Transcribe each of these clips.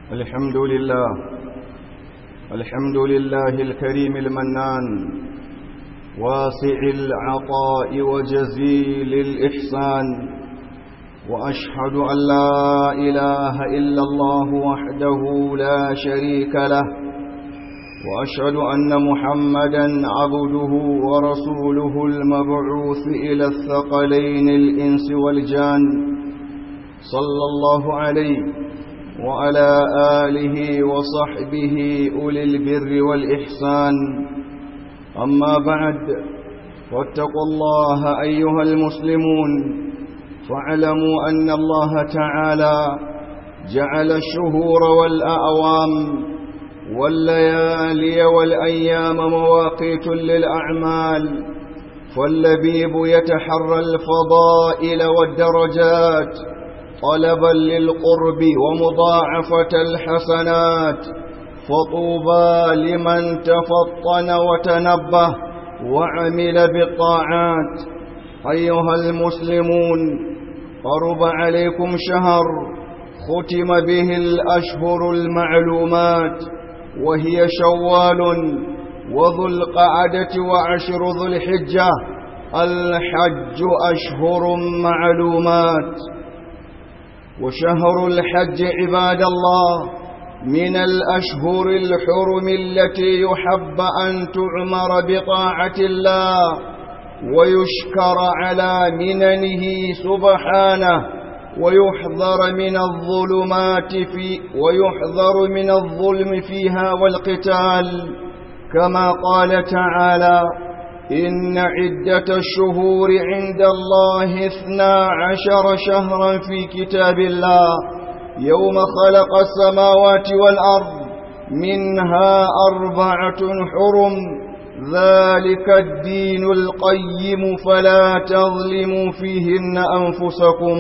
الحمد لله الحمد لله الكريم المنان واسع العطاء وجزيل الإحسان وأشهد أن لا إله إلا الله وحده لا شريك له وأشهد أن محمدا عبده ورسوله المبعوث إلى الثقلين الإنس والجان صلى الله عليه وعلى آله وصحبه أولي البر والإحسان أما بعد واتقوا الله أيها المسلمون فاعلموا أن الله تعالى جعل الشهور والأعوام والليالي والأيام مواقيت للأعمال فاللبيب يتحرى الفضائل والدرجات طلبا للقرب ومضاعفة الحسنات فطوبى لمن تفطن وتنبه وعمل بالطاعات أيها المسلمون قرب عليكم شهر ختم به الأشهر المعلومات وهي شوال وذو القعدة وعشر ذو الحجة الحج أشهر معلومات وشهر الحج عباد الله من الأشهر الحرم التي يحب أن تعمر بطاعة الله ويشكر على مننه سبحانه ويحذر من الظلمات في ويحذر من الظلم فيها والقتال كما قال تعالى إن عدة الشهور عند الله اثنا عشر شهرا في كتاب الله يوم خلق السماوات والأرض منها أربعة حرم ذلك الدين القيم فلا تظلموا فيهن أنفسكم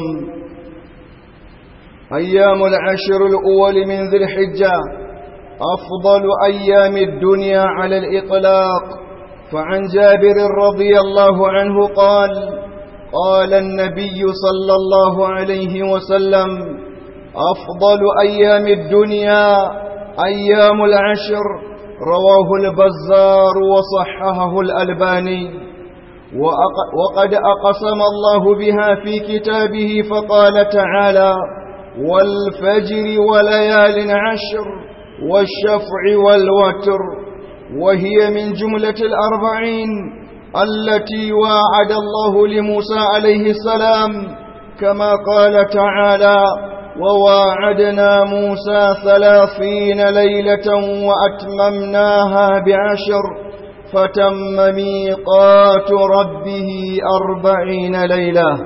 أيام العشر الأول من ذي الحجة أفضل أيام الدنيا على الإطلاق فعن جابر رضي الله عنه قال قال النبي صلى الله عليه وسلم أفضل أيام الدنيا أيام العشر رواه البزار وصححه الألباني وقد أقسم الله بها في كتابه فقال تعالى والفجر وليال عشر والشفع والوتر وهي من جملة الأربعين التي واعد الله لموسى عليه السلام كما قال تعالى وواعدنا موسى ثلاثين ليلة وأتممناها بعشر فتم ميقات ربه أربعين ليلة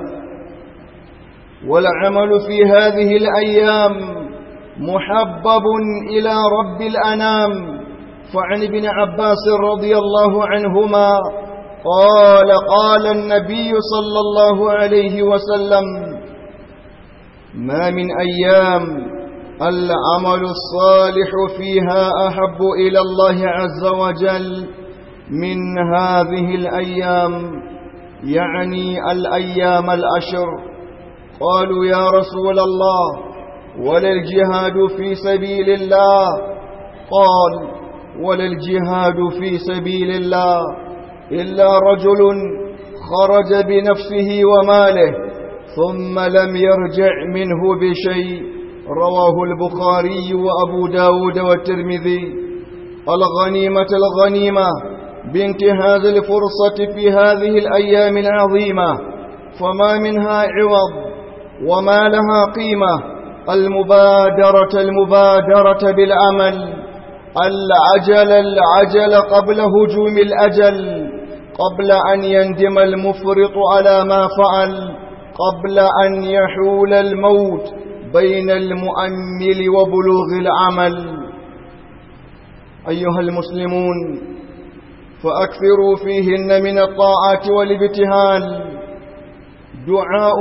والعمل في هذه الأيام محبب إلى رب الأنام فعن ابن عباس رضي الله عنهما قال قال النبي صلى الله عليه وسلم ما من أيام العمل الصالح فيها أحب إلى الله عز وجل من هذه الأيام يعني الأيام الأشر قالوا يا رسول الله ولا الجهاد في سبيل الله قال ولا الجهاد في سبيل الله إلا رجل خرج بنفسه وماله ثم لم يرجع منه بشيء رواه البخاري وأبو داود والترمذي الغنيمة الغنيمة بانتهاز الفرصة في هذه الأيام العظيمة فما منها عوض وما لها قيمة المبادرة المبادرة بالعمل العجل العجل قبل هجوم الأجل قبل أن يندم المفرط على ما فعل قبل أن يحول الموت بين المؤمل وبلوغ العمل أيها المسلمون فأكثروا فيهن من الطاعات والابتهال دعاء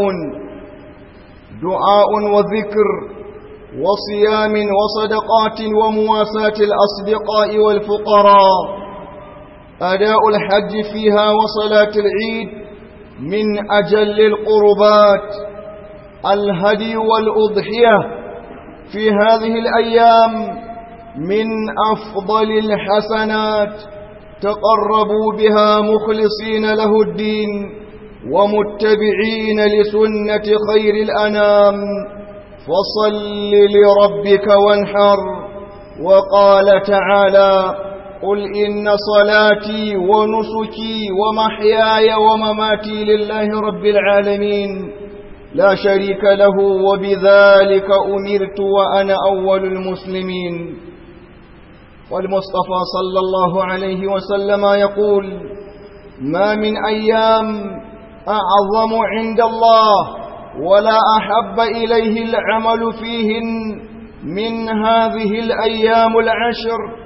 دعاء وذكر وصيام وصدقات ومواساة الأصدقاء والفقراء أداء الحج فيها وصلاة العيد من أجل القربات الهدي والأضحية في هذه الأيام من أفضل الحسنات تقربوا بها مخلصين له الدين ومتبعين لسنة خير الأنام فصل لربك وانحر وقال تعالى قل إن صلاتي ونسكي ومحياي ومماتي لله رب العالمين لا شريك له وبذلك أمرت وأنا أول المسلمين والمصطفى صلى الله عليه وسلم يقول ما من أيام أعظم عند الله ولا أحب إليه العمل فيهن من هذه الأيام العشر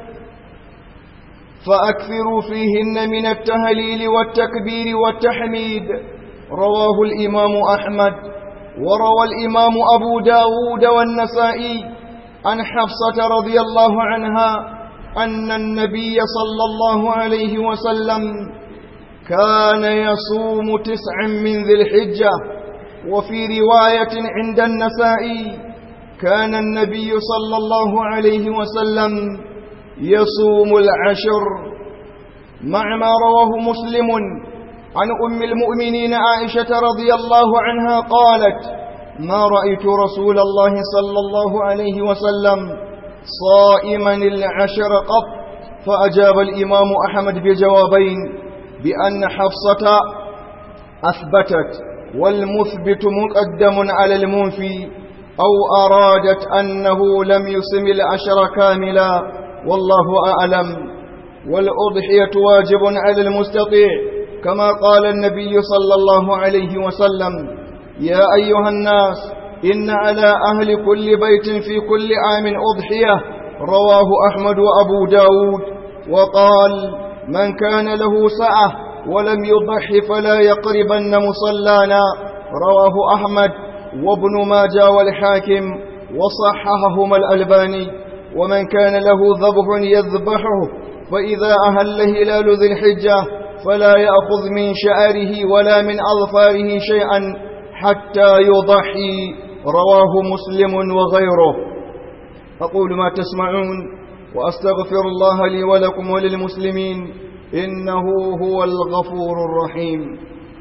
فأكثروا فيهن من التهليل والتكبير والتحميد رواه الإمام أحمد وروى الإمام أبو داود والنسائي عن حفصة رضي الله عنها أن النبي صلى الله عليه وسلم كان يصوم تسعا من ذي الحجة وفي رواية عند النسائي كان النبي صلى الله عليه وسلم يصوم العشر مع ما رواه مسلم عن أم المؤمنين عائشة رضي الله عنها قالت ما رأيت رسول الله صلى الله عليه وسلم صائما العشر قط فأجاب الإمام أحمد بجوابين بأن حفصة أثبتت والمثبت مقدم على المنفي أو أرادت أنه لم يسم العشر كاملا والله أعلم والأضحية واجب على المستطيع كما قال النبي صلى الله عليه وسلم يا أيها الناس إن على أهل كل بيت في كل عام أضحية رواه أحمد وأبو داود وقال من كان له سعة ولم يضح فلا يقربن مصلانا رواه أحمد وابن ماجه والحاكم وصححهما الألباني ومن كان له ذبح يذبحه فإذا أهل هلال ذي الحجة فلا يأخذ من شعره ولا من أظفاره شيئا حتى يضحي رواه مسلم وغيره أقول ما تسمعون وأستغفر الله لي ولكم وللمسلمين إنه هو الغفور الرحيم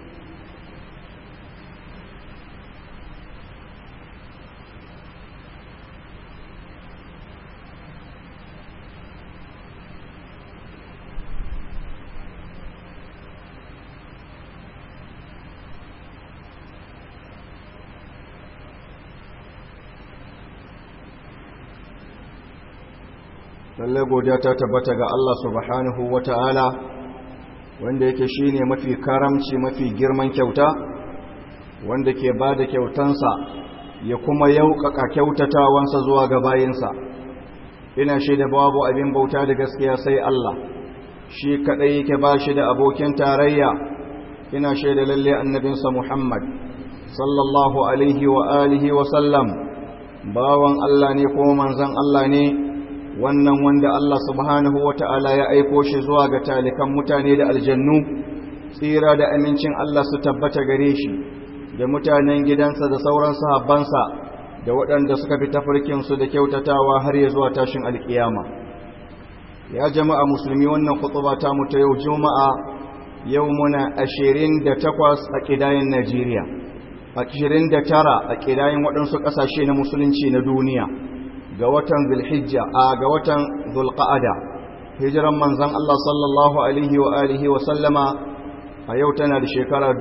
lallai godiya ta tabbata ga Allah subhanahu ta'ala wanda yake shine mafi karamci mafi girman kyauta wanda ke ba da kyautansa ya kuma yauƙaƙa kyautatawansa zuwa ga bayinsa ina shaida babu abin bauta da gaskiya sai Allah shi kaɗai yake ba shi da abokin tarayya ina shaida lalle annabinsa Muhammad sallallahu alaihi wa alihi wa sallam bawan Allah ne kuma manzon Allah ne wannan wanda Allah subhanahu wata'ala ya aiko shi zuwa ga talikan mutane da aljannu tsira da amincin Allah su tabbata gare shi da mutanen gidansa da sauran sahabbansa da waɗanda suka fi tafarkinsu da kyautatawa har ya zuwa tashin alkiyama ya jama'a musulmi wannan kutuba ta mu ta yau juma'a yau muna ashirin da takwas a ƙidayen najeriya ashirin da tara a ƙidayen waɗansu ƙasashe na musulunci na duniya ga watan zulhijja a ga watan zulqa'ada hijiran manzon Allah sallallahu alaihi wa alihi wa sallama a yau tana da shekara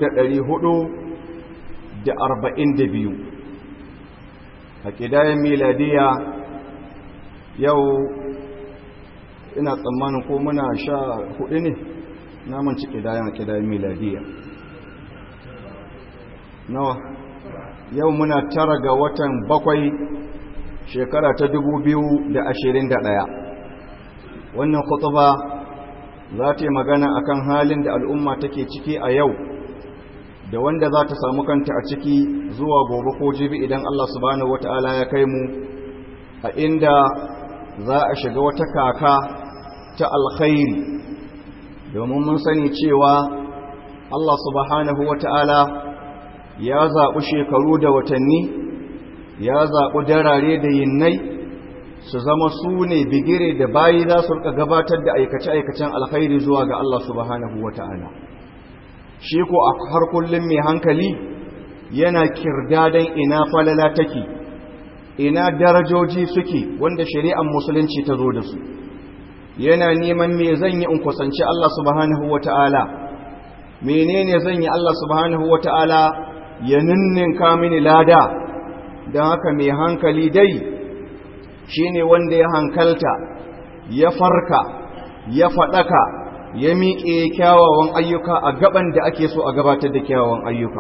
1442 a kidayen miladiya yau ina tsammanin ko muna sha hudu ne naman ci kidayen a kidayen miladiya nawa yau muna tara ga watan bakwai shekara ta da ɗaya. wannan kutuba za ta yi magana akan halin da al'umma take ciki a yau da wanda za ta samu kanta a ciki zuwa gobe ko jibi idan Allah subhanahu wata'ala ya kai mu a inda za a shiga wata kaka ta alkhairi domin mun sani cewa Allah subhanahu wata'ala ya zaɓi shekaru da watanni ya zaɓi darare da yinnai su zama su ne bigire da bayi za su rika gabatar da aikace-aikacen alkhairi zuwa ga Allah subhanahu wa ta'ala shi ko a har kullum mai hankali yana kirdadan ina falala take ina darajoji suke wanda shari'ar musulunci ta zo da su yana neman me zan yi in kusanci Allah subhanahu wa ta'ala menene zan yi Allah subhanahu wa ta'ala ya ninninka mini lada don haka mai hankali dai shi ne wanda ya hankalta ya farka ya faɗaka ya miƙe kyawawan ayyuka a gaban da ake so a gabatar da kyawawan ayyuka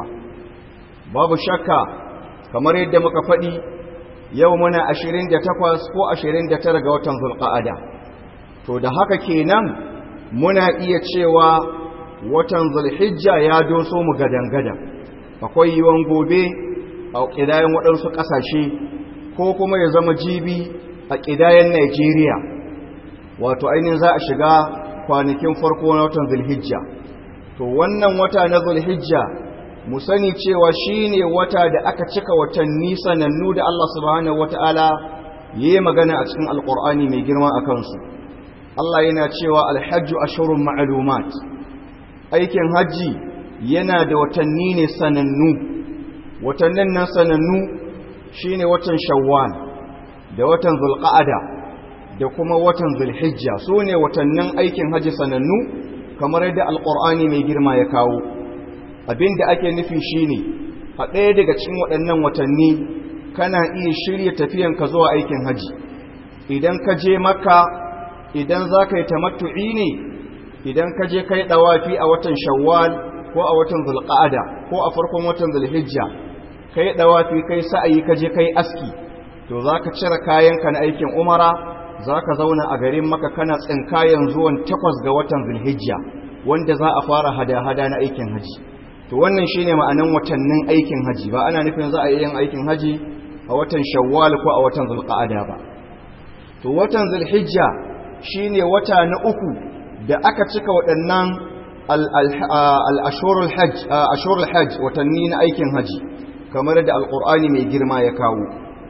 babu shakka kamar yadda muka faɗi yau muna 28 ko 29 ga watan zulqa'ada to da haka kenan muna iya cewa watan zulhijja ya doso mu gadan-gadan akwai yiwon gobe a ƙidayen waɗansu ƙasashe ko kuma ya zama jibi a ƙidayen Najeriya wato ainihin za a shiga kwanakin farko na watan zulhijja to wannan wata na zulhijja mu sani cewa shine wata da aka cika watanni sanannu da Allah subhanahu wata'ala yayi magana a cikin alqur'ani mai girma a kansu Allah yana cewa alhajju ashurun ma'lumat aikin haji yana da watanni ne sanannu watannin nan sanannu shine watan shawwal da watan zulqa'ada da kuma watan zulhijja sune watannin aikin haji sanannu kamar yadda alqur'ani mai girma ya kawo abinda ake nufi shine a ɗaya daga cikin waɗannan watanni kana iya shirya tafiyanka zuwa aikin haji idan ka je makka idan za ka yi tamattu'i ne idan ka je kai ɗawafi a watan shawwal ko a watan zulqa'ada ko a farkon watan zulhijja kai ɗawafi kai sa'ayi ka je kai aski to za ka cire kayanka na aikin umara za ka zauna a garin maka kana tsinkayen zuwan takwas ga watan zulhijja wanda za a fara hada-hada na aikin haji to wannan shine ma'anan watannin aikin haji ba ana nufin za a yi yin aikin haji a watan shawwal ko a watan zulqa'ada ba to watan zulhijja shine wata na uku da aka cika waɗannan al-ashurul hajj ashurul hajj watanni na aikin haji kamar da alqur'ani mai girma ya kawo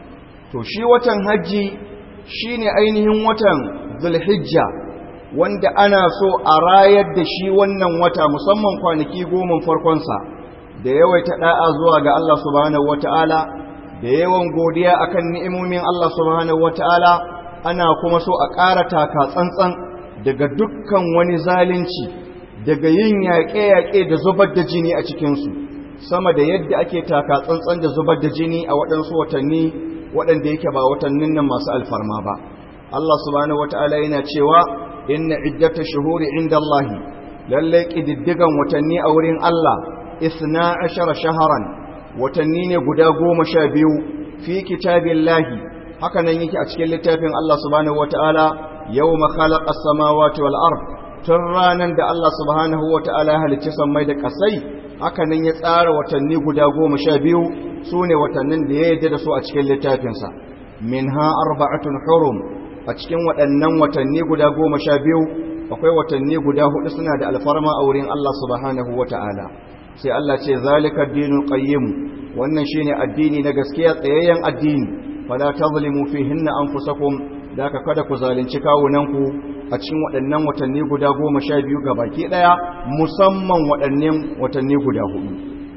to shi watan haji shine ainihin watan zulhijja wanda ana so a rayar da shi wannan wata musamman kwanaki goma farkonsa da yawaita da'a zuwa ga Allah subhanahu wata'ala da yawan godiya akan ni'imomin Allah subhanahu wata'ala ana kuma so a ƙara taka tsantsan daga dukkan wani zalunci daga yin yaƙe-yaƙe da zubar da jini a cikinsu sama da yadda ake taka tsantsan da zubar da jini a waɗansu watanni waɗanda yake ba watannin nan masu alfarma ba Allah subhanahu wata'ala yana cewa inna iddata shuhuri inda Allah lalle kididdigan watanni a wurin Allah isna ashara shaharan watanni ne guda goma sha biyu fi kitabillahi haka nan yake a cikin littafin Allah subhanahu wataala yawma khalaqa as-samawati wal ard tun ranan da Allah subhanahu wataala ya halicci sammai da kasai haka nan ya tsara watanni guda goma sha biyu sune watannin da ya yarda da su a cikin littafinsa minha arba'atun hurum a cikin waɗannan watanni guda goma sha biyu akwai watanni guda hudu suna da alfarma a wurin Allah subhanahu wa ta'ala sai Allah ce zalika dinul qayyim wannan shine addini na gaskiya tsayayyen addini fala tazlimu fihinna anfusakum da ka kada ku zalunci kawunanku a cikin waɗannan watanni guda goma sha biyu ga baki ɗaya musamman waɗannan watanni guda hudu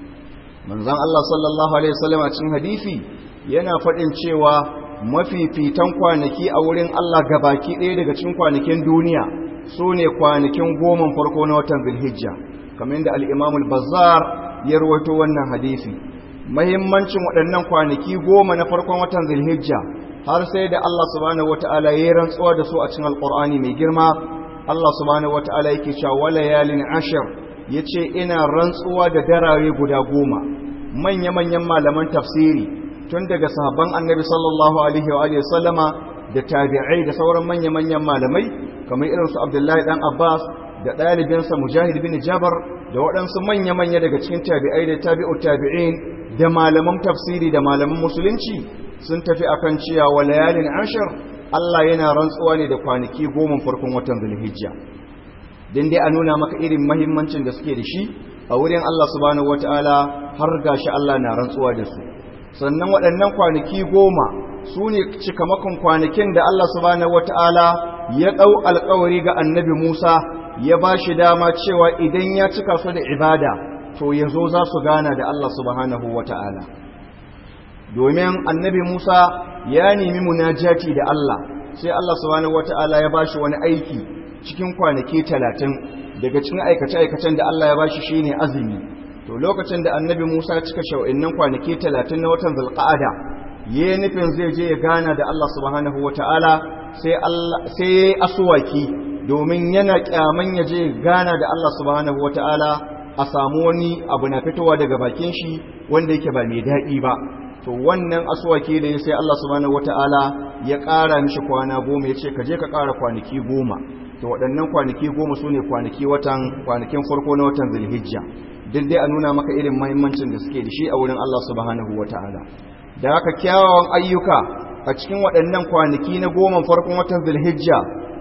manzon Allah sallallahu alaihi wasallam a cikin hadisi yana faɗin cewa mafifitan kwanaki a wurin Allah baki ɗaya daga cikin kwanakin duniya su ne kwanakin goman farko na watan zulhijja kamar yadda al'imamul bazzar ya rawaito wannan hadisi mahimmancin waɗannan kwanaki goma na farkon watan zulhijja har sai da Allah subhanahu wata'ala ya rantsuwa da su a cikin alƙur'ani mai girma Allah subhanahu wata'ala yake cewa wala yalin ashir yace ina rantsuwa da darare guda goma manya-manyan malaman tafsiri tun daga sahabban annabi sallallahu alaihi wa alihi sallama da tabi'ai da sauran manya-manyan malamai kamar irin su Abdullahi dan Abbas da ɗalibinsa Mujahid bin Jabar da waɗansu manya-manya daga cikin tabi'ai da tabi'u tabi'in da malaman tafsiri da malaman musulunci sun tafi akan cewa wa layalin ashir Allah yana rantsuwa ne da kwanaki goma farkon watan Zulhijja dan dai a nuna maka irin mahimmancin da suke da shi a wurin Allah subhanahu wataala har gashi Allah na rantsuwa da su sannan waɗannan kwanaki goma su ne cikamakon kwanakin da Allah subhanahu wata'ala ya ɗau alkawari ga annabi Musa ya ba shi dama cewa idan ya cika su da ibada to ya zo za su gana da Allah subhanahu wata'ala domin annabi Musa ya nemi munajati da Allah sai Allah subhanahu wata'ala ya ba shi wani aiki cikin kwanaki talatin daga cikin aikace-aikacen da Allah ya ba shi shine azumi to lokacin da annabi Musa ya cika shau'innan kwanaki talatin na watan zulqa'ada ya nufin zai je ya gana da Allah subhanahu wata'ala sai Allah sai asuwaki domin yana kyaman ya je gana da Allah subhanahu wata'ala a samu wani abu na fitowa daga bakin shi wanda yake ba mai daɗi ba to wannan asuwaki da ya sai Allah subhanahu wata'ala ya ƙara mishi kwana goma ya ce ka je ka ƙara kwanaki goma to waɗannan kwanaki goma su ne kwanaki watan kwanakin farko na watan zulhijja duk dai a nuna maka irin mahimmancin da suke da shi a wurin Allah subhanahu wata'ala da haka kyawawan ayyuka a cikin waɗannan kwanaki na goma farkon watan zulhijja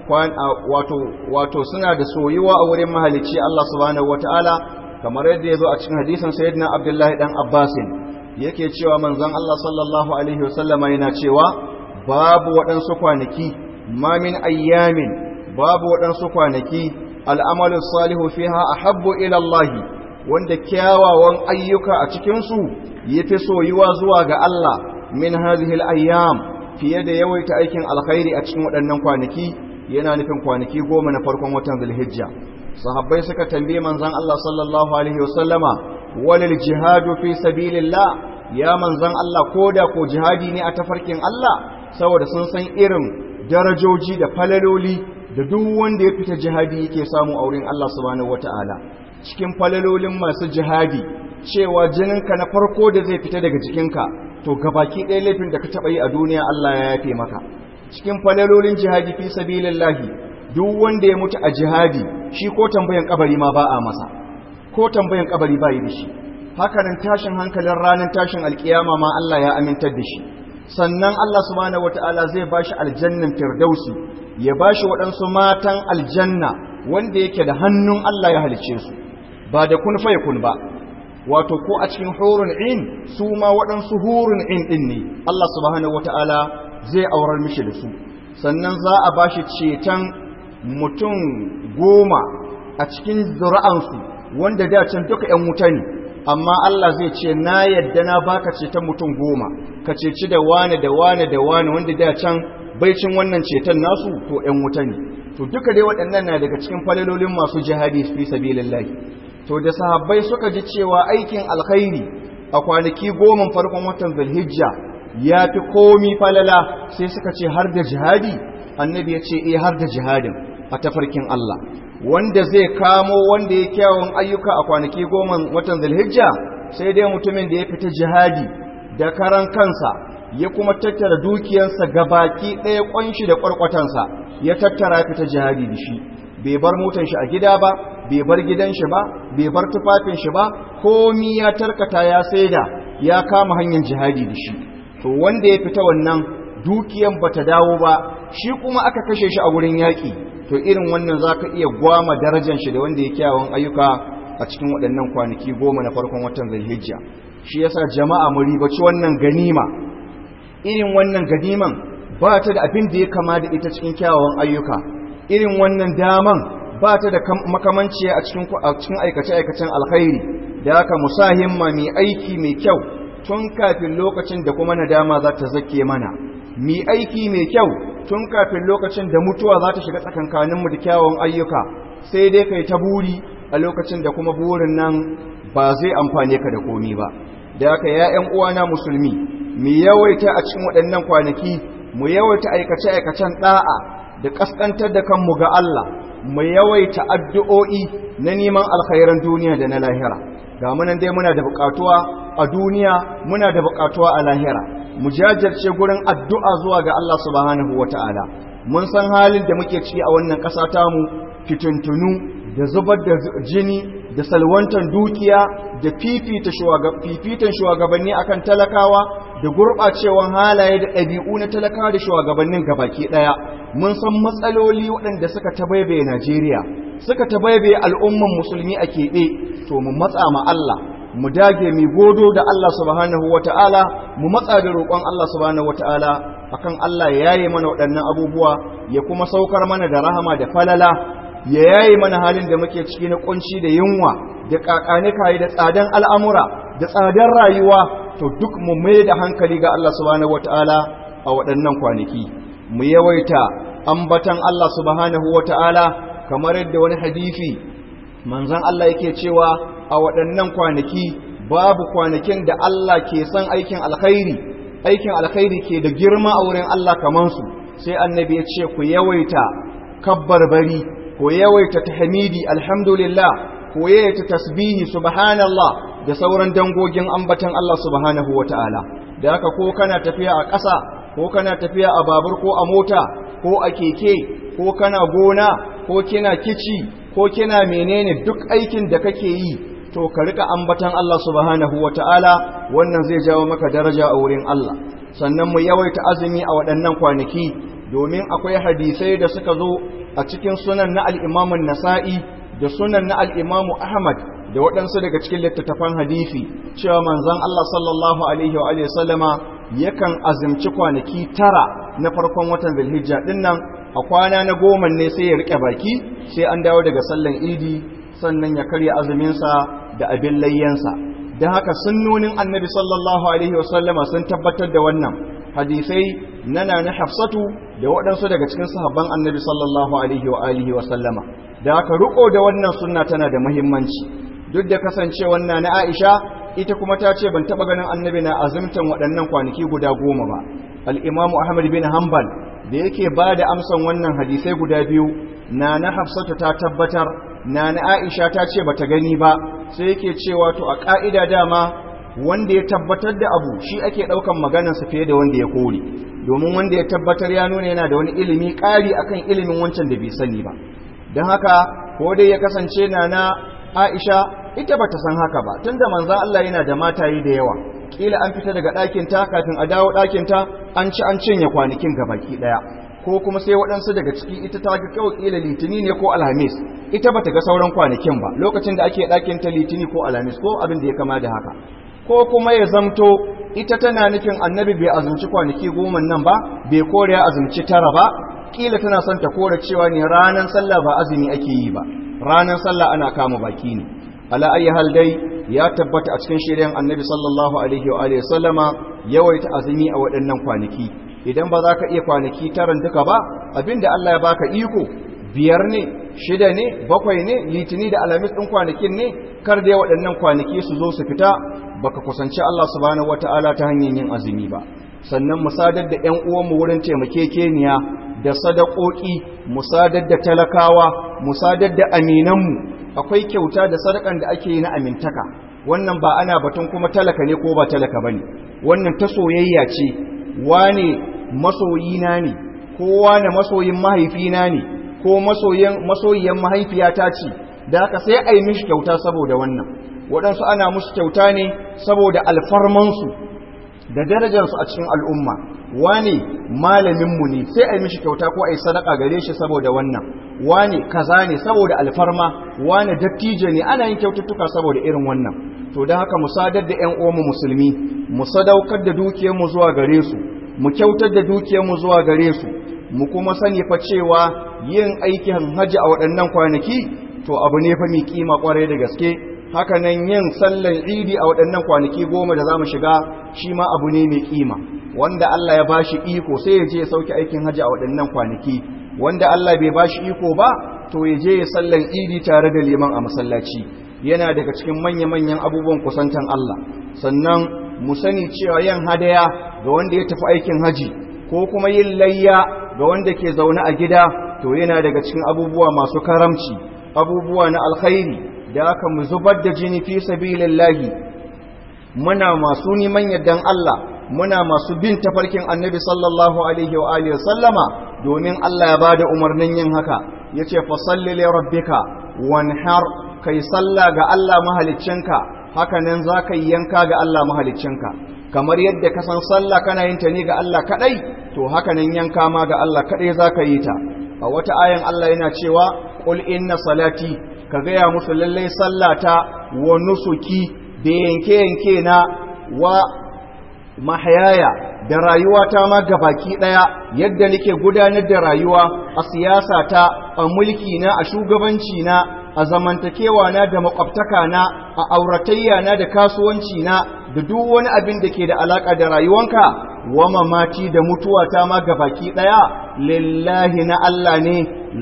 wato wato suna da soyuwa a wurin mahalicci Allah subhanahu wata'ala kamar yadda ya zo a cikin hadisin sayyidina abdullahi dan abbasin yake cewa manzon Allah sallallahu alaihi wasallama yana cewa babu waɗansu kwanaki ma min ayyamin babu waɗansu kwanaki al'amalu salihu fiha ahabbu ila Allah wanda kyawawan ayyuka a cikinsu ya fi soyuwa zuwa ga Allah min hazihil ayyam fiye da yawaita aikin alkhairi a cikin waɗannan kwanaki yana nufin kwanaki goma na farkon watan zulhijja sahabbai suka tambaye manzon Allah sallallahu alaihi wasallama walil jihadu fi sabilillah ya manzon Allah koda ko jihadi ne a tafarkin Allah saboda sun san irin darajoji da falaloli da duk wanda ya fita jihadi yake samu a wurin Allah subhanahu wataala cikin falalolin masu jihadi cewa jininka na farko da zai fita daga jikinka to gabaki ɗaya laifin da ka taɓa yi a duniya Allah ya yafe maka cikin falalolin jihadi fi sabilillahi duk wanda ya mutu a jihadi shi ko tambayan kabari ma ba a masa ko tambayan kabari ba yi da shi hakanan tashin hankalin ranar tashin alkiyama ma Allah ya amintar da shi sannan Allah subhanahu wataala zai bashi aljannan firdausi ya bashi waɗansu matan aljanna wanda yake da hannun Allah ya halice su ba da kun fa kun ba wato ko a cikin hurun in su ma waɗansu hurun in ɗin ne Allah subhanahu wataala zai aurar mishi da su sannan za a bashi ceton mutum goma a cikin zuri'ansu wanda da can duka ‘yan wuta ne amma Allah zai ce na yadda na baka ceton mutum goma ka ceci da wane da wane da wane wanda da can baicin wannan ceton nasu to ‘yan wuta ne to duka dai waɗannan na daga cikin falalolin masu jihadi fi sabilillahi to da sahabbai suka ji cewa aikin alkhairi a kwanaki goma farkon watan zulhijja ya fi komi falala sai suka ce har da jihadi annabi ya ce eh har da jihadin a tafarkin Allah wanda zai kamo wanda ya kyawun ayyuka a kwanaki goma watan zulhijja sai dai mutumin da ya fita jihadi da karan kansa ya kuma tattara dukiyarsa gabaki ɗaya ƙwanshi da ƙwarƙwatansa ya tattara fita jihadi da shi bai bar motar shi a gida ba bai bar gidan shi ba bai bar tufafin shi ba komi ya tarkata ya saida ya kama hanyar jihadi da shi to wanda ya fita wannan dukiyan bata dawo ba shi kuma aka kashe shi a wurin yaƙi to irin wannan za ka iya gwama darajar shi da wanda ya kyawun ayyuka a cikin waɗannan kwanaki goma na farkon watan zulhijja shi yasa jama'a mu ribaci wannan ganima irin wannan ganiman ba ta da abin da ya kama da ita cikin kyawawan ayyuka irin wannan daman ba ta da makamanci a cikin aikace-aikacen alkhairi da haka musahimma mai aiki mai kyau tun kafin lokacin da kuma nadama za ta zake mana mai aiki mai kyau tun kafin lokacin da mutuwa za ta shiga tsakankaninmu da kyawawan ayyuka sai dai kai ta buri a lokacin da kuma burin nan ba zai amfane ka da komi ba da haka ya ƴan uwana musulmi mu yawaita a cikin waɗannan kwanaki mu yawaita aikace-aikacen ɗa'a da ƙasƙantar da kanmu ga Allah mu yawaita addu'o'i na neman alkhairan duniya da na lahira ga munan dai muna da buƙatuwa a duniya muna da buƙatuwa a lahira mu jajirce gurin addu'a zuwa ga Allah subhanahu wata'ala mun san halin da muke ciki a wannan ƙasa tamu fitintunu da zubar da jini da salwantar dukiya da fifita fifitan shugabanni akan talakawa da gurɓacewan halaye da ɗabi'u na talakawa da shugabannin gabaki ɗaya mun san matsaloli waɗanda suka tabaibaye Najeriya suka tabaibaye al'umman musulmi a keɓe to mu matsa ma Allah mu dage mu godo da Allah subhanahu wata'ala mu matsa da roƙon Allah subhanahu wata'ala akan Allah ya yaye mana waɗannan abubuwa ya kuma saukar mana da rahama da falala ya yaye mana halin da muke ciki na kunci da yunwa da kakane kai da tsadan al'amura da tsadan rayuwa to duk mu mai da hankali ga Allah subhanahu wata'ala a waɗannan kwanaki mu yawaita ambatan Allah subhanahu wata'ala kamar yadda wani hadisi manzon Allah yake cewa a waɗannan kwanaki babu kwanakin da Allah ke son aikin alkhairi aikin alkhairi ke da girma a wurin Allah kamar su sai annabi ya ce ku yawaita kabbarbari ku yawaita tahmidi alhamdulillah ku yawaita tasbihi subhanallah da sauran dangogin ambatan Allah subhanahu wataala da haka ko kana tafiya a ƙasa ko kana tafiya a babur ko a mota ko a keke ko kana gona ko kina kici ko kina menene duk aikin da kake yi to ka rika ambatan Allah subhanahu wata'ala wannan zai jawo maka daraja a wurin Allah sannan mu yawaita azumi a waɗannan kwanaki domin akwai hadisai da suka zo a cikin sunan na al-Imam nasai da sunan na al-Imam Ahmad da waɗansu daga cikin littattafan hadisi cewa manzon Allah sallallahu alaihi wa sallama yakan azumci kwanaki tara na farkon watan Zulhijja dinnan a kwana na goma ne sai ya rike baki sai an dawo daga sallan idi sannan ya karya azuminsa da abin layyansa don haka sunnonin annabi sallallahu alaihi wasallama sun tabbatar da wannan hadisai nana na hafsatu da waɗansu daga cikin sahabban annabi sallallahu alaihi wa alihi wasallama da haka riko da wannan sunna tana da muhimmanci duk da kasance wannan na aisha ita kuma ta ce ban taɓa ganin annabi na azumtan waɗannan kwanaki guda goma ba al'imamu ahmad bin hanbal da yake ba da amsan wannan hadisai guda biyu na na hafsatu ta tabbatar na na aisha ta ce bata gani ba sai yake cewa to a ka'ida dama wanda ya tabbatar da abu shi ake daukan maganarsa fiye da wanda ya kore domin wanda ya tabbatar ya nuna yana da wani ilimi ƙari akan ilimin wancan da bai sani ba don haka ko dai ya kasance na na aisha ita bata san haka ba tunda manzon Allah yana da mataye da yawa kila an fita daga ɗakin ta kafin a dawo ɗakin ta an ci an cinye kwanakin gabaki ɗaya ko kuma sai waɗansu daga ciki ita ta ga kawai ƙila litini ne ko alhamis ita bata ga sauran kwanakin ba lokacin da ake ɗakin ta litini ko alhamis ko abin da ya kama da haka ko kuma ya zamto ita tana nufin annabi bai azumci kwanaki goma nan ba bai kore ya azumci tara ba ƙila tana son ta kore cewa ne ranar sallah ba azumi ake yi ba ranar sallah ana kama baki ne ala ayi hal dai ya tabbata a cikin shirin annabi sallallahu alaihi wa alihi sallama yawaita azumi a waɗannan kwanaki idan ba za ka iya kwanaki taran duka ba abinda Allah ya baka iko biyar ne shida ne bakwai ne litini da alamis ɗin kwanakin ne kar da waɗannan kwanaki su zo su fita baka kusanci Allah subhanahu wataala ta hanyar yin azumi ba sannan mu sadar da ƴan uwanmu wurin taimakekeniya da sadakoki mu sadar da talakawa mu sadar da aminanmu akwai kyauta da sadakan da ake yi na amintaka wannan ba ana batun kuma talaka ne ko ba talaka bane wannan ta soyayya ce wane masoyina ne ko wane masoyin mahaifina ne ko masoyiyan mahaifiyata ce da haka sai a yi mishi kyauta saboda wannan waɗansu ana musu kyauta ne saboda alfarmansu da darajarsu a cikin al'umma wane malaminmu ne sai a yi mishi kyauta ko a yi sadaka gare shi saboda wannan wane kaza ne saboda alfarma wane dattijo ne ana yin kyaututtuka saboda irin wannan to da haka mu sadar da ƴan uwanmu musulmi mu sadaukar da dukiyarmu zuwa gare su mu kyautar da dukiyarmu zuwa gare su mu kuma sani fa cewa yin aikin haji a waɗannan kwanaki to abu ne fa mai kima kwarai da gaske haka nan yin sallan idi a waɗannan kwanaki goma da za mu shiga shi ma abu ne mai kima wanda Allah ya bashi iko sai ya je ya sauke aikin haji a waɗannan kwanaki wanda Allah bai bashi iko ba to ya je ya sallan idi tare da liman a masallaci yana daga cikin manya-manyan abubuwan kusantan Allah sannan mu sani cewa yin hadaya ga wanda ya tafi aikin haji ko kuma yin layya ga wanda ke zaune a gida to yana daga cikin abubuwa masu karamci abubuwa na alkhairi da aka mu zubar da jini fi sabilillahi muna masu neman yardan Allah muna masu bin tafarkin annabi sallallahu alaihi wa alihi sallama domin Allah ya bada umarnin yin haka yace fa salli li rabbika wanhar kai salla ga Allah mahaliccinka haka nan zaka yi yanka ga Allah mahaliccinka kamar yadda ka san sallah kana yin ta ne ga Allah kadai to haka nan yanka ma ga Allah kadai zaka yi ta a wata ayan Allah yana cewa qul inna salati ka gaya musu lallai sallata wa nusuki da yanke-yanke na wa mahayaya da rayuwa ta ma gabaki daya yadda nake gudanar da rayuwa a siyasa ta a mulki na a shugabanci na a zamantakewa na da makwabtaka na a auratayya na da kasuwanci na da duk wani abin da ke da alaka da rayuwanka wa mamati da mutuwa ta ma gabaki daya lillahi na Allah ne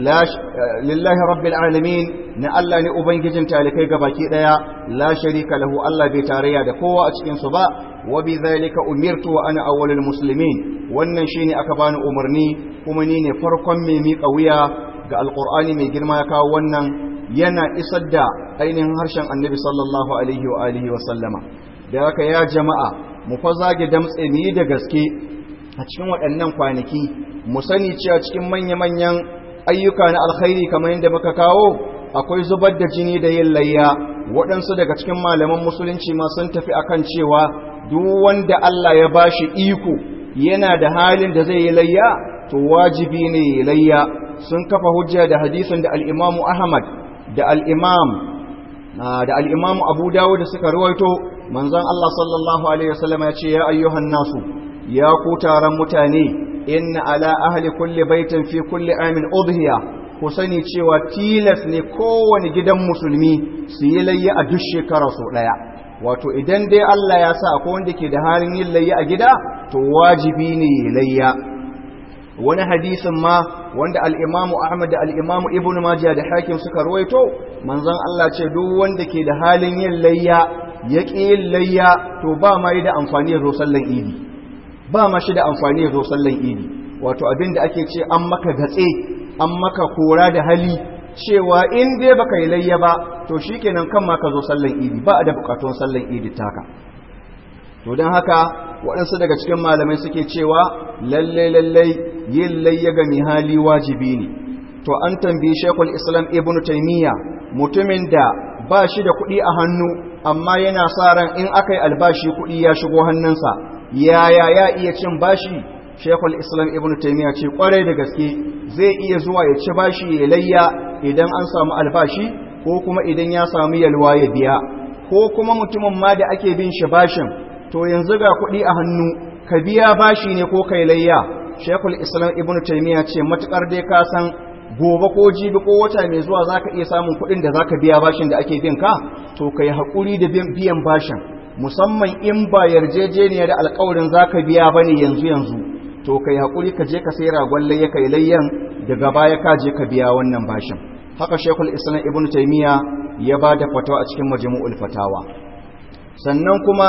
lillahi rabbil alamin na Allah ne ubangijin talikai gabaki daya la sharika lahu Allah bai tarayya da kowa a cikin su ba wa bi zalika umirtu wa ana awwalul muslimin wannan shine aka bani umarni kuma ni ne farkon mai miƙa wuya ga alqur'ani mai girma ya kawo wannan yana isar da ainihin harshen annabi sallallahu alaihi wa alihi wa sallama da haka ya jama'a mu fa zage damtse mu yi da gaske a cikin waɗannan kwanaki mu sani cewa cikin manya-manyan ayyuka na alkhairi kamar yadda muka kawo akwai zubar da jini da yin layya waɗansu daga cikin malaman musulunci ma sun tafi akan cewa duk wanda Allah ya bashi iko yana da halin da zai yi layya to wajibi ne ya layya sun kafa hujja da hadisin da al-Imam Ahmad da al-Imam da al-Imam Abu Dawud suka rawaito manzon Allah sallallahu alaihi wasallam ya ce ya ayyuhan nasu ya ku taron mutane inna ala ahli kulli baitin fi kulli amin udhiya ku sani cewa tilas ne kowane gidan musulmi su yi layya a duk shekara sau daya wato idan dai Allah ya sa akwai wanda ke da halin yin layya a gida to wajibi ne ya layya wani hadisin ma wanda al-Imam Ahmad da al-Imam Ibn Majah da Hakim suka ruwaito manzon Allah ce duk wanda ke da halin yin layya ya ƙi yin layya to ba ma yi da amfani ya zo sallan idi ba ma shi da amfani ya zo sallan idi wato abin da ake ce an maka gatse an maka kora da hali cewa in dai baka yi layya ba to shikenan kan ma ka zo sallan idi ba a da bukatun sallan idi taka to don haka waɗansu daga cikin malamai suke cewa lalle lalle yin layya ga mai hali wajibi ne to an tambayi shekul islam ibnu taimiyya mutumin da ba shi da kuɗi a hannu amma yana sa ran in aka yi albashi kuɗi ya shigo hannunsa yaya ya iya cin bashi shekul islam ibn taimiyya ce kwarai da gaske zai iya zuwa ya ci bashi ya layya idan an samu albashi ko kuma idan ya samu yalwa ya biya ko kuma mutumin ma da ake bin shi bashin to yanzu ga kuɗi a hannu ka biya bashi ne ko kai layya shekul islam ibn taimiyya ce matukar dai ka san gobe ko jibi ko wata mai zuwa za ka iya samun kuɗin da za ka biya bashin da ake bin ka to ka yi haƙuri da biyan bashin musamman in ba yarjejeniya da alƙawarin za ka biya ba ne yanzu yanzu to ka yi haƙuri ka je ka sai ragon layya ka yi layyan daga baya ka je ka biya wannan bashin haka shekul islam ibn taimiyya ya ba da fatawa a cikin majmu'ul fatawa sannan kuma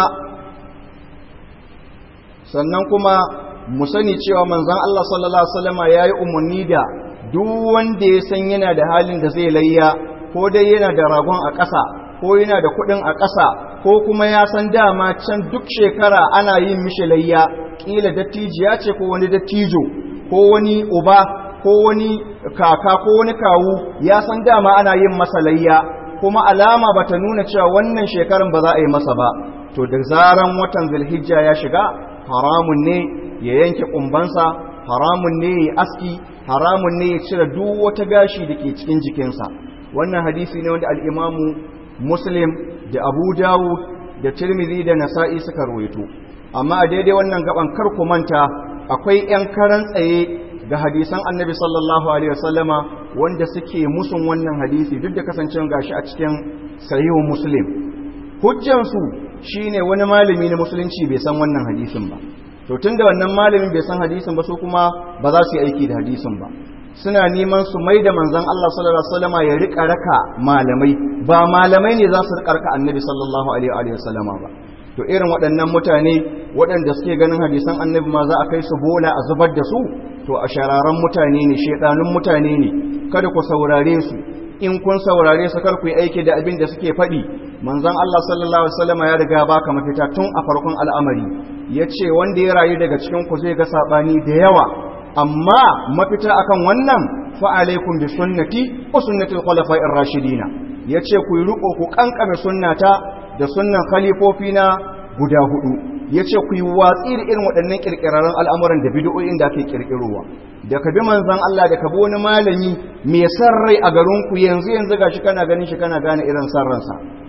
sannan kuma mu sani cewa manzon Allah sallallahu alaihi wasallama yayi umarni da duk wanda ya san yana da halin da zai layya ko dai yana da ragon a ƙasa ko yana da kuɗin a ƙasa ko kuma ya san dama can duk shekara ana yin mishi layya ƙila dattijiya ce ko wani dattijo ko wani uba ko wani kaka ko wani kawu ya san dama ana yin masa layya kuma alama bata nuna cewa wannan shekaran ba za a yi masa ba to da zaran watan zulhijja ya shiga haramun ne ya yanke kumbansa haramun ne ya aski haramun ne ya cire duk wata gashi da ke cikin jikinsa wannan hadisi ne wanda al'imamu muslim da abu dawud da tirmidhi da nasa'i suka rawaito amma a daidai wannan gaban kar ku manta akwai 'yan karan tsaye ga hadisan annabi sallallahu alaihi wasallama wanda suke musun wannan hadisi duk da kasancewa gashi a cikin sahihun muslim hujjansu shine wani malami na musulunci bai san wannan hadisin ba to tunda wannan malamin bai san hadisin ba su kuma ba za su yi aiki da hadisin ba suna neman su mai da manzon Allah sallallahu alaihi wasallama ya rika raka malamai ba malamai ne za su rika raka annabi sallallahu alaihi wasallama ba to irin waɗannan mutane waɗanda suke ganin hadisan annabi ma za a kai su bola a zubar da su to a shararan mutane ne shedanun mutane ne kada ku saurare su in kun saurare su kar ku yi aiki da abin da suke faɗi manzon Allah sallallahu alaihi wasallama ya riga baka mafita tun a farkon al'amari yace wanda ya rayu daga cikin ku zai ga sabani da yawa amma mafita akan wannan fa alaikum bi sunnati wa sunnati al-khulafa'ir rashidina yace ku yi riko ku kankame sunnata da sunnan khalifofina guda hudu yace ku yi watsi da irin waɗannan kirkirarren al'amuran da bid'o'in da ake kirkirowa da ka bi manzon Allah da ka bi wani malami mai san rai a garin ku yanzu yanzu gashi kana ganin shi kana gane irin san ransa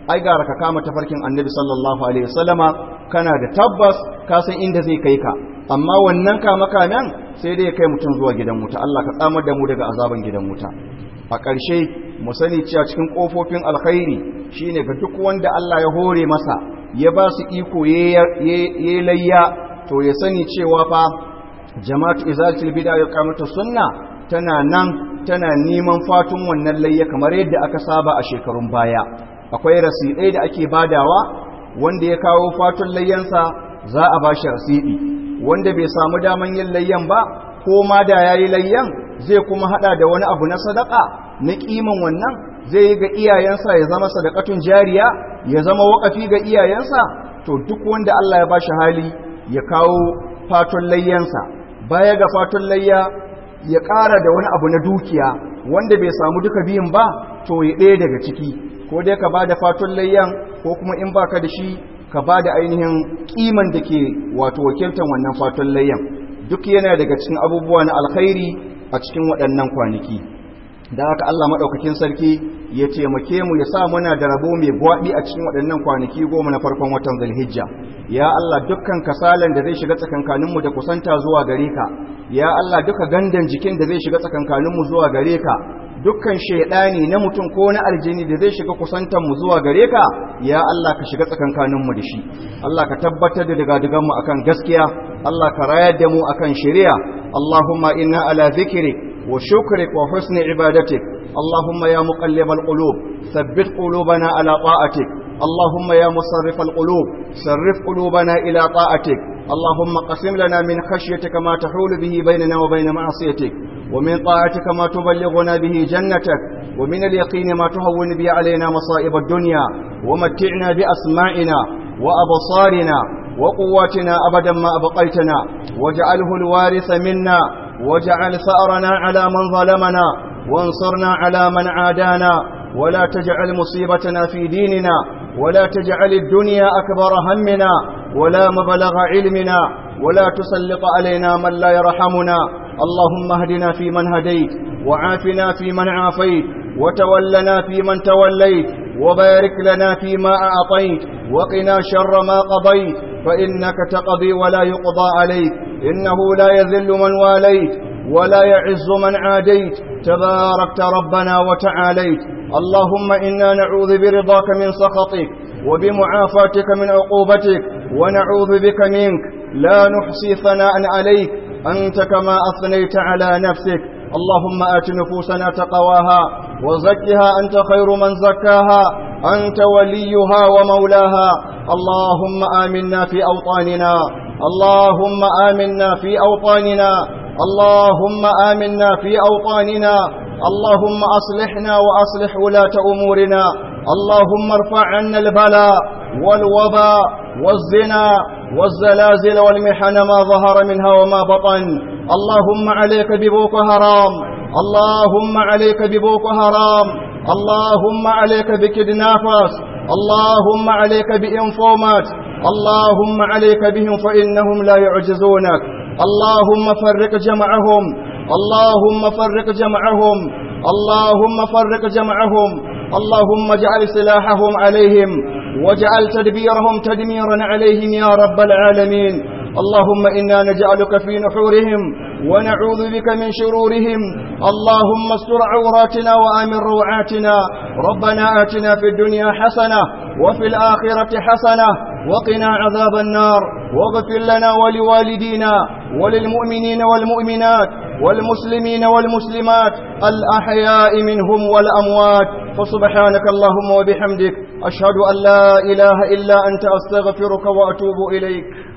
ai gara ka kama tafarkin annabi sallallahu alaihi wasallama kana da tabbas ka san inda zai kai ka amma wannan kama kamen sai dai kai mutum zuwa gidan wuta Allah ka tsamar da mu daga azaban gidan wuta a ƙarshe mu sani cewa cikin ƙofofin alkhairi shine ga duk wanda Allah ya hore masa ya ba su iko ya layya to ya sani cewa fa jama'atu izalatul bid'a ya kamata sunna tana nan tana neman fatun wannan layya kamar yadda aka saba a shekarun baya akwai rasidai da ake badawa wanda ya kawo fatun layyansa za a ba shi rasidi wanda bai samu daman yin layyan ba ko ma da yayi layyan zai kuma hada da wani abu na sadaka na kiman wannan zai yi ga iyayensa ya zama sadakatun jariya ya zama wakafi ga iyayensa to duk wanda Allah ya ba shi hali ya kawo fatun layyansa baya ga fatun layya ya ƙara da wani abu na dukiya wanda bai samu duka biyun ba to ya ɗaya daga ciki ko dai ka ba da fatun layyan ko kuma in baka da shi ka ba da ainihin ƙiman da ke wato wakiltar wannan fatun layyan duk yana daga cikin abubuwa na alkhairi a cikin waɗannan kwanaki da haka Allah maɗaukakin sarki ya taimake mu ya sa muna da rabo mai gwaɓi a cikin waɗannan kwanaki goma na farkon watan zulhijja ya Allah dukkan kasalan da zai shiga tsakankaninmu da kusanta zuwa gare ka ya Allah duka gandan jikin da zai shiga tsakankaninmu zuwa gare ka dukkan shaidani na mutum ko na aljini da zai shiga kusantar mu zuwa gare ka ya Allah ka shiga tsakankaninmu da shi Allah ka tabbatar da daga mu akan gaskiya Allah ka rayar da mu akan shari'a Allahumma inna ala zikrik وشكرك وحسن عبادتك اللهم يا مقلب القلوب ثبت قلوبنا على طاعتك اللهم يا مصرف القلوب صرف قلوبنا إلى طاعتك اللهم قسم لنا من خشيتك ما تحول به بيننا وبين معصيتك ومن طاعتك ما تبلغنا به جنتك ومن اليقين ما تهون به علينا مصائب الدنيا ومتعنا بأسماعنا وأبصارنا وقواتنا أبدا ما أبقيتنا واجعله الوارث منا واجعل ثأرنا على من ظلمنا وانصرنا على من عادانا ولا تجعل مصيبتنا في ديننا ولا تجعل الدنيا أكبر همنا ولا مبلغ علمنا ولا تسلط علينا من لا يرحمنا اللهم اهدنا فيمن هديت وعافنا فيمن عافيت وتولنا فيمن توليت وبارك لنا فيما أعطيت وقنا شر ما قضيت فإنك تقضي ولا يقضى عليك إنه لا يذل من واليت ولا يعز من عاديت تباركت ربنا وتعاليت اللهم إنا نعوذ برضاك من سخطك وبمعافاتك من عقوبتك ونعوذ بك منك لا نحصي ثناء عليك أنت كما أثنيت على نفسك اللهم آت نفوسنا تقواها وزكها أنت خير من زكاها أنت وليها ومولاها اللهم آمنا في أوطاننا اللهم آمنا في أوطاننا اللهم آمنا في أوطاننا اللهم أصلحنا وأصلح ولاة أمورنا اللهم ارفع عنا البلاء والوباء والزنا والزلازل والمحن ما ظهر منها وما بطن اللهم عليك ببوك هرام اللهم عليك ببوك هرام اللهم عليك بكدنافس اللهم عليك بإنفومات اللهم عليك بهم فإنهم لا يعجزونك اللهم فرق جمعهم اللهم فرق جمعهم اللهم فرق جمعهم اللهم اجعل سلاحهم عليهم واجعل تدبيرهم تدميرا عليهم يا رب العالمين اللهم إنا نجعلك في نحورهم ونعوذ بك من شرورهم اللهم استر عوراتنا وآمن روعاتنا ربنا آتنا في الدنيا حسنة وفي الآخرة حسنة وقنا عذاب النار واغفر لنا ولوالدينا وللمؤمنين والمؤمنات والمسلمين والمسلمات الأحياء منهم والأموات فسبحانك اللهم وبحمدك أشهد أن لا إله إلا أنت أستغفرك وأتوب إليك